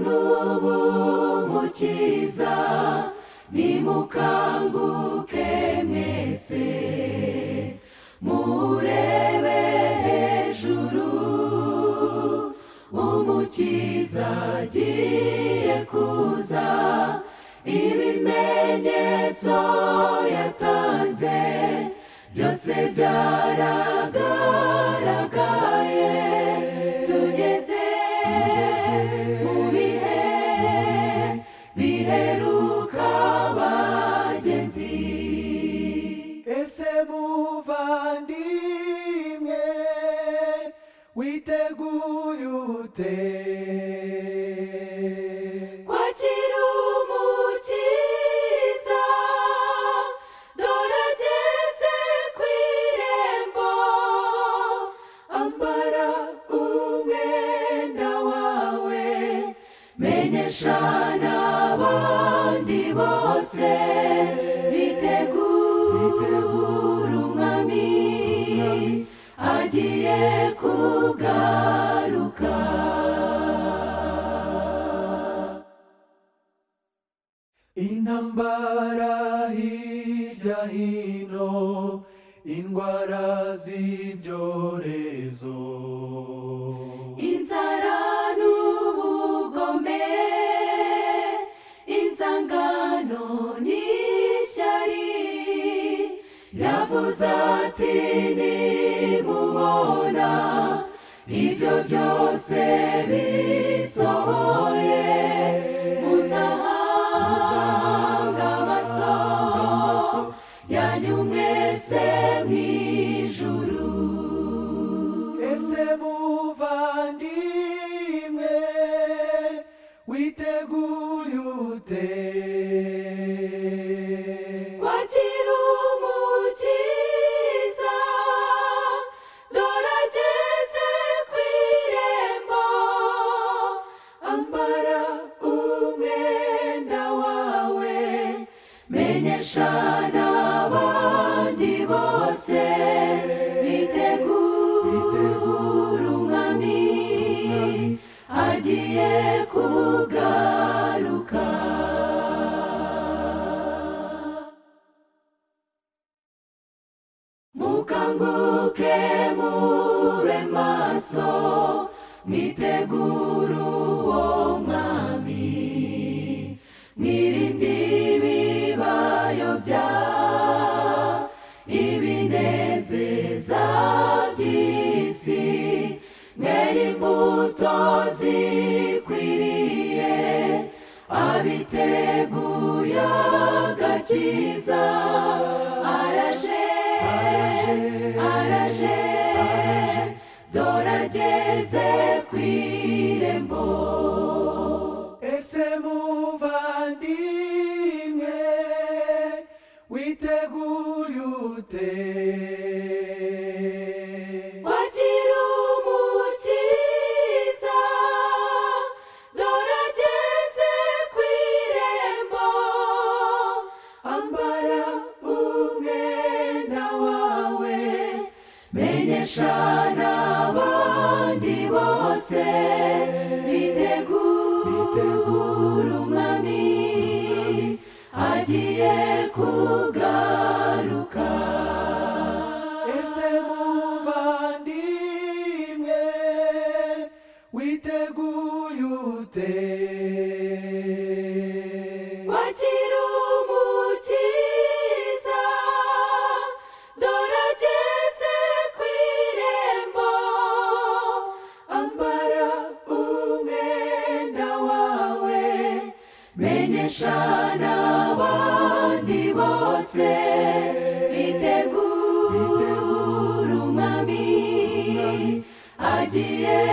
n'ubu mukiza nimukanguke mwese murebe hejuru umukiza agiye kuza ibimenyetso yatanze byose byaragaragaye tugeze mu bihe biheruka abagenzi ese muvandimwe witeguye ute kwakira umukiza dore ageze ku irembo ambara umwenda wawe menyesha n'abandi bose bitegura umwami agiye kugaruka intambara hirya hino indwara z'ibyorezo inzara n'ubugome inzangano n'ishyari yavuze ati nimubona ibyo byose bisohoye muzahanga amaso yanyu mwese mw'ijuru ese muvandimwe witeguye ute kwakira umukiza dore ageze ku irembo ambara umwenda wawe menyesha n'abandi bose bitegura umwami agiye kugaruka mukanguke mube maso mwitegure uwo mwami mwirinde ibibayobya ibinezeza by'isi mwera imbuto zikwiriye abiteguye agakiza araje araje dore ageze ku irembo ese muvandimwe witeguye ute kwakira umukiza dore ageze ku irembo ambara umwenda wawe menyesha n'abandi bose bitegura umwami agiye kugaruka ese muvandimwe witeguye ute kwakira umukiza dore ageze ku irembo ambara umwenda wawe menyesha n'abandi bose bitegura umwami agiye